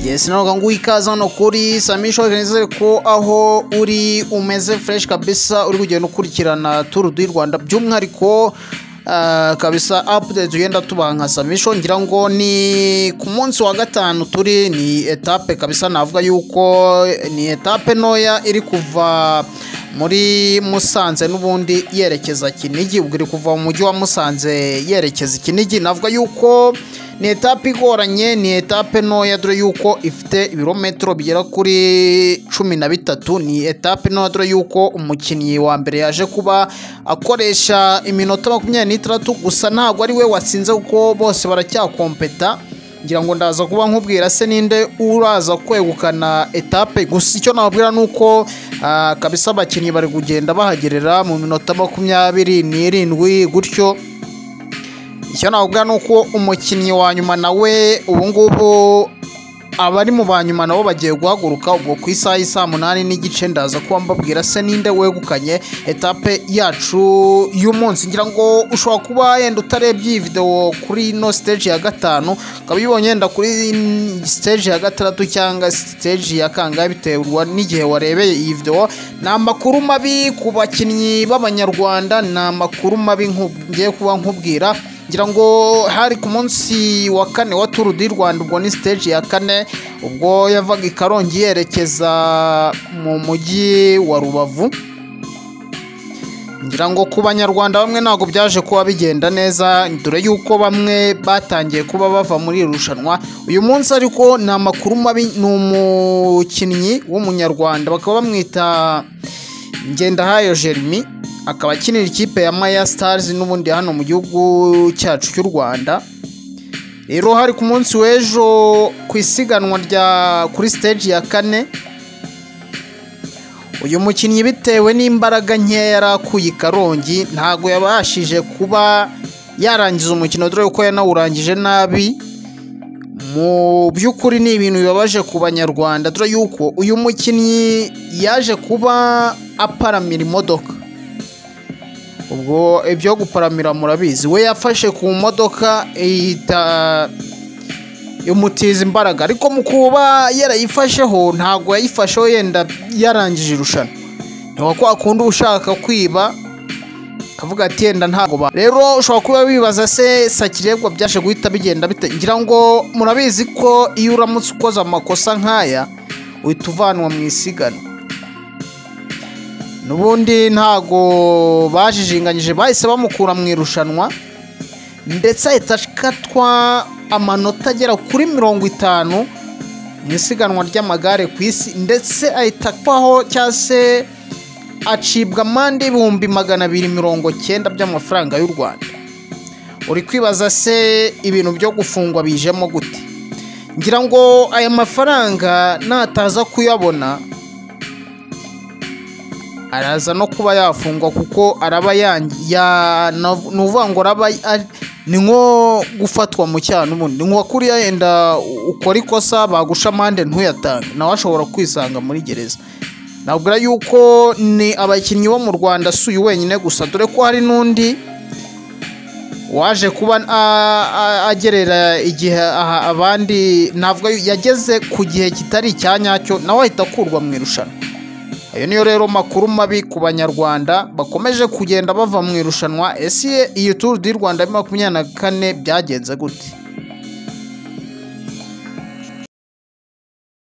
yesi navuga ngo ikaze hano kuri samisha wagenze ko aho uri umeze fureshi kabisa uri kugenda ukurikirana turu du rwanda by'umwihariko ah, kabisa apudeti ugenda tubaha nka samisho ngira ngo ni ku munsi wa gatanu turi ni etape kabisa navuga yuko ni etape ntoya iri kuva muri musanze n'ubundi yerekeza kinigi ubwo iri kuva mu mujyi wa musanze yerekeza kinigi navuga yuko ni etape igoranye ni etape ntoya dore yuko ifite ibirometero bigera kuri cumi na bitatu ni etape ntoya dore yuko umukinnyi wa mbere yaje kuba akoresha iminota makumyabiri n'itandatu gusa ntabwo ari we watsinze kuko bose baracyakompeta ngira ngo ndaza kuba nkubwira se ninde uraza kwegukana etape gusa icyo nababwira ni uko ah, kabisa abakinnyi bari kugenda bahagerera mu minota makumyabiri n'irindwi gutyo icyo nababwira ni uko umukinnyi wa nyuma nawe ubu ngubu abari mu ba nyuma nabo bagiye guhaguruka ubwo ku isaha y'i saa munani n'igice ndaza kuba mbabwira se ninde wegukanye etape yacu y'umunsi ngira ngo ushobora kuba yenda utarebye iyi videwo kuri ino siteji ya gatanu ukaba uyibonye yenda kuri siteji ya gatandatu cyangwa siteji ya kangahe bitewe n'igihe warebeye iyi videwo ni amakuru mabi ku bakinnyi b'abanyarwanda ni amakuru mabi nku- ngiye kuba nkubwira ngira ngo hari ku munsi wa kane wa turu di rwanda ubwo ni siteji ya kane ubwo yavaga i karongi yerekeza mu mujyi wa rubavu ngira ngo ku banyarwanda bamwe ntabwo byaje kuba bigenda neza dore y'uko bamwe batangiye kuba bava muri iri rushanwa uyu munsi ariko ni amakuru mabi ni umukinnyi w'umunyarwanda bakaba bamwita ngendahayo jeremy akaba akinira ikipe ya maya stars n'ubundi hano mu gihugu cyacu cy'u rwanda rero hari ku munsi w'ejo ku isiganwa rya kuri stage ya kane uyu mukinnyi bitewe n'imbaraga nkeya yari akuye i karongi ntabwo yabashije kuba yarangiza umukino dore ko yanawurangije nabi mu by'ukuri ni ibintu bibabaje ku banyarwanda dore yuko uyu mukinnyi yaje kuba aparamira imodoka ubwo ibyo guparamira murabizi we yafashe ku modoka ihita imutiza imbaraga ariko mu kuba yarayifasheho ntabwo yayifasheho yenda yarangije irushanwa ntabwo kwa kundi uba ushaka kwiba akavuga ati yenda ntabwo ba rero ushobora kuba wibaza se sakirebwa byashe guhita bigenda bite ngira ngo murabizi ko iyo uramutse ukoze amakosa nk'aya uhita uvanwa mu isiganwa n'ubundi ntago bajijinganyije bahise bamukura mu irushanwa ndetse ahita akatwa amanota agera kuri mirongo itanu mu isiganwa ry'amagare ku isi ndetse ahita akwaho cyangwa se acibwa amande ibihumbi magana abiri mirongo cyenda by'amafaranga y'u rwanda uri kwibaza se ibintu byo gufungwa bijemo gute ngira ngo aya mafaranga nataza kuyabona araza no kuba yafungwa kuko araba yangi ya nav- ni uvuga ngo araba ari- ni nko gufatwa mu cyaha n'ubundi ni nko kuriya yenda u- ukora ikosa bagusha amande ntuyatange nawe ashobora kwisanga muri gereza nabwira yuko ni abakinnyi bo mu rwanda si uyu wenyine gusa dore ko hari n'undi waje kuba a- a- agerera igihe aha- abandi navuga yu- yageze ku gihe kitari icya nyacyo nawe ahita akurwa mu irushanwa ayo niyo rero makuru mabi ku banyarwanda bakomeje kugenda bava mu irushanwa ese iyi turu di rwanda ya makumyabiri na kane byagenze gute